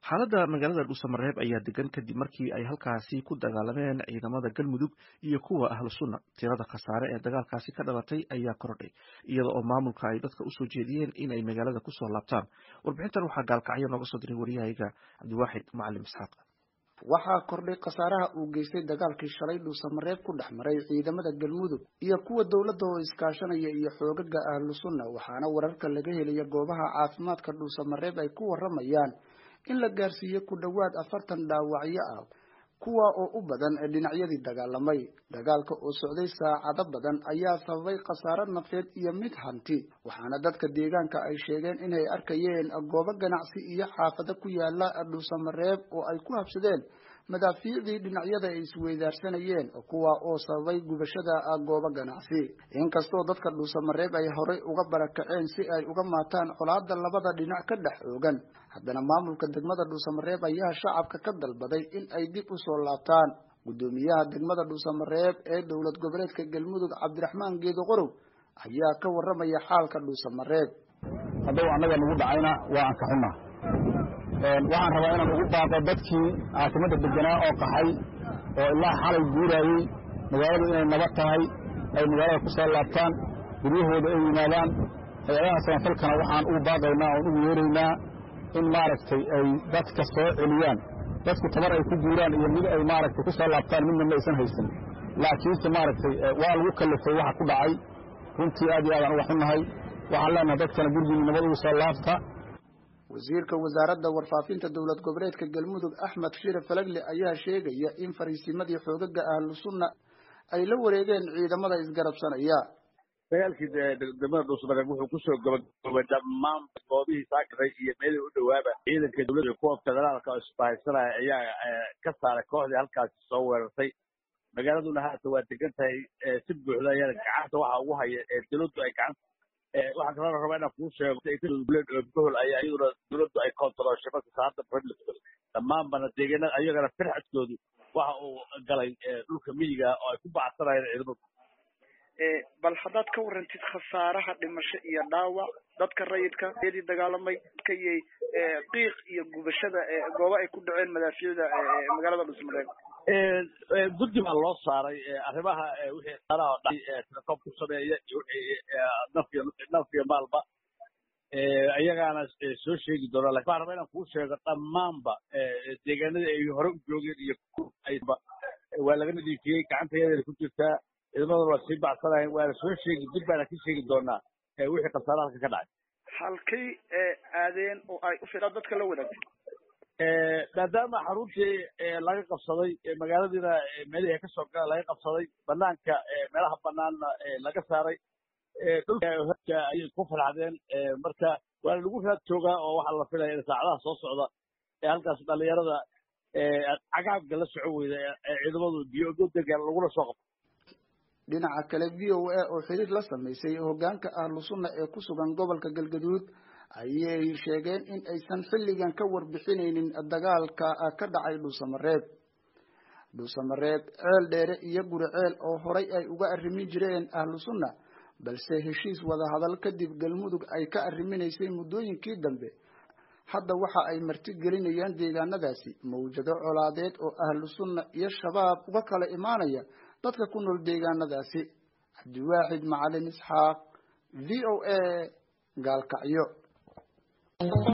xaaladda magaalada dhuusamareeb ayaa degan kadib markii ay halkaasi ku dagaalameen ciidamada galmudug iyo kuwa ahlu sunna tirada khasaare ee dagaalkaasi ka dhalatay ayaa kordhay iyada oo maamulka ay dadka usoo jeediyeen inay magaalada kusoo laabtaan warbixintan waxaa gaalkacyo nooga soo diray waryahayga cabdiwaaxid macalim isxaaq waxaa kordhay khasaaraha uu geystay dagaalkii shalay dhuusamareeb ku dhex maray ciidamada galmudug iyo kuwa dowladda oo iskaashanaya iyo xoogaga ahlu sunna waxaana wararka laga helaya goobaha caafimaadka dhuusamareeb ay ku waramayaan in la gaarsiiyey ku dhowaad afartan dhaawacyo ah kuwa oo u badan dhinacyadii dagaalamay dagaalka oo socday saacado badan ayaa sababay khasaaro nafeed iyo mid hanti waxaana dadka deegaanka ay sheegeen inay arkayeen goobo ganacsi iyo xaafado ku yaala dhuusamareeb oo ay ku habsadeen madaafiicdii dhinacyada ay isweydaarsanayeen kuwa oo sababay gubashada goobo ganacsi inkastoo dadka dhuusamareeb ay horey uga barakaceen si ay uga maataan colaada labada dhinac ka dhex oogan haddana maamulka degmada dhuusamareeb ayaa shacabka ka dalbaday in ay dib usoo laabtaan guddoomiyaha degmada dhuusamareeb ee dowlad goboleedka galmudug cabdiraxmaan geedo qorow ayaa ka waramaya xaalka dhuusamareeb haddaba annaga nagu dhacayna waa aan ka xunnaa waxaan rabaa inaan ugu baaqo dadkii caasimada deganaa oo qaxay oo ilaa xalay guuraayey magaaladu inay nabad tahay ay magaalada ku soo laabtaan guryahooda ay yimaadaan hay-adaha samafalkana waxaan ugu baaqaynaa oon ugu yeeraynaa in maaragtay ay dadka soo celiyaan dadku tabar ay ku guuraan iyo mid ay maaragtay ku soo laabtaan midna ma aysan haysan laakiinse maaragtay waa lagu kallifay waxa ku dhacay runtii aad iyo aadaan uga xunnahay waxaan leenahay dadkana gurigii nabad ugu soo laabta wasiirka wasaaradda warfaafinta dowlad goboleedka galmudug axmed shire falagle ayaa sheegaya in fariisimadii xoogaga ahlu sunna ay la wareegeen ciidamada isgarabsanaya dagaalkii degmada dhuusamareeb wuxuu kusoo gabagaboobay dhammaan goobihii saakaray iyo meelihii u dhowaaba ciidanka dowladda kuwa federaalka oo isbahaysanaya ayaa ka saaray kooxdii halkaasi soo weerartay magaaladuna haata waa degan tahay si buuxda ayana gacanta waxa ugu haya dowladdu ay gacanta waxaan kaloo rabaa inaan kuu sheego gobol ayaa iyaduna dowladdu ay kontarooshay marka saada republic dhammaanbana deegaanada ayagana firxadkoodu waxa uu galay dhulka miyiga oo ay ku bacsanayeen ciidamadu bal haddaad ka warantid khasaaraha dhimasho iyo dhaawac dadka rayidka eedii dagaalamay kayay qiiq iyo gubashada goobo ay ku dhaceen madaafiicda magaalada dhusmareeb guddi baa loo saaray arrimaha wixii khasaaraha dhacay telecoom ku sameeya iyo wixii nafyo nafyo maalba ayagaana soo sheegi doonaa lakin waxaan rabaa inaan kuu sheego dhammaanba deegaanadii ay hore u joogeen iyo ayba waa laga nadiifiyey gacanta yadeena ku jirtaa ciidamaduna waa sii bacsanayen waana soo sheegi dib baana ka sheegi doonaa wixii khasaara halka ka dhacay halkay aadeen oo ay u fidaa dadka la wadaagtay maadaama xaruntii laga qabsaday magaaladiina meelihii ka soo gala laga qabsaday banaanka meelaha banaanna laga saaray dhulka ayay ku farxdeen marka waana lagu raad joogaa oo waxaa la filaya in saacadaha soo socda ee halkaas dhalinyarada cagaabka la soco weyda ee ciidamadu biyogodegan lagula soo qabto dhinaca kale v o a oo xiriir la samaysay hoggaanka ahlu sunna ee ku sugan gobolka galgaduud ayay sheegeen in aysan xilligan ka warbixinaynin dagaalka ka dhacay dhuusamareeb dhuusamareeb ceel dheere iyo guri ceel oo horay ay uga arrimin jireen ahlu sunna balse heshiis wadahadal kadib galmudug ay ka arriminaysay muddooyinkii dambe hadda waxa ay marti gelinayaan deegaanadaasi mawjado colaadeed oo ahlu sunna iyo shabaab uga kala imaanaya dadka ku nool deegaanadaasi cabdiwaaxid macalin isxaaq v o a gaalkacyo